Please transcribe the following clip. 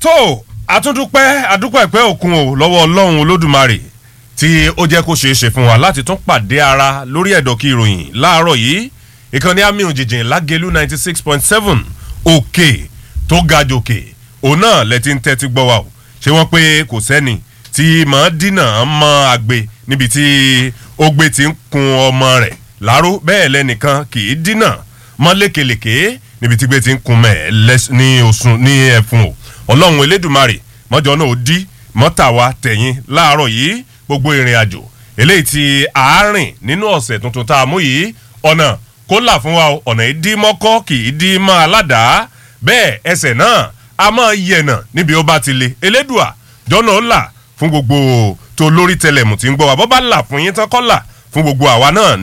tó àtúndúpẹ́ àdúpẹ́ òkun o lọ́wọ́ ọlọ́run olódùmarè tí ó jẹ́ kó ṣeé ṣe fún wa láti tún pàdé ara lórí ẹ̀dọ̀kí ìròyìn láàárọ̀ yìí ìkànnì àmì òjìjìn lágẹ̀lú ninety six point seven òkè tó ga jòkè òun náà lẹ́tí ń tẹ́tí gbọ́ wa o ṣé wọ́n pé kò sẹ́ni tí mọ̀ dínà mọ́ àgbẹ̀ níbi tí ogbe ti ń kun ọmọ rẹ̀ láró bẹ́ẹ̀ lẹ́nìkan kì í dínà mọ́ lékelèké níbi tí gbé ti ń kun mẹ́ ní oṣù ní ẹ̀fun o ọlọ́run elédùnmarè mọ́jọ náà ó dí mọ́tàwá tẹ̀yìn láàárọ̀ yìí gbogbo ìrìn àjò eléyìí ti àárín nínú ọ̀sẹ̀ tuntun tá a mú yìí ọ̀nà kó là fún wa o ọ̀nà ìdí mọ́kọ́ kì í dí mọ́ aládàá bẹ́ẹ̀ ẹsẹ̀ náà a máa yẹ̀nà níbi ó bá ti le elédùà jọ́nà ó là fún gbogbo tó lórí tẹlẹ̀mù tí ń gbọ́ wa bọ́ bá là fún yín tán kọ́ là fún gbogbo àwa náà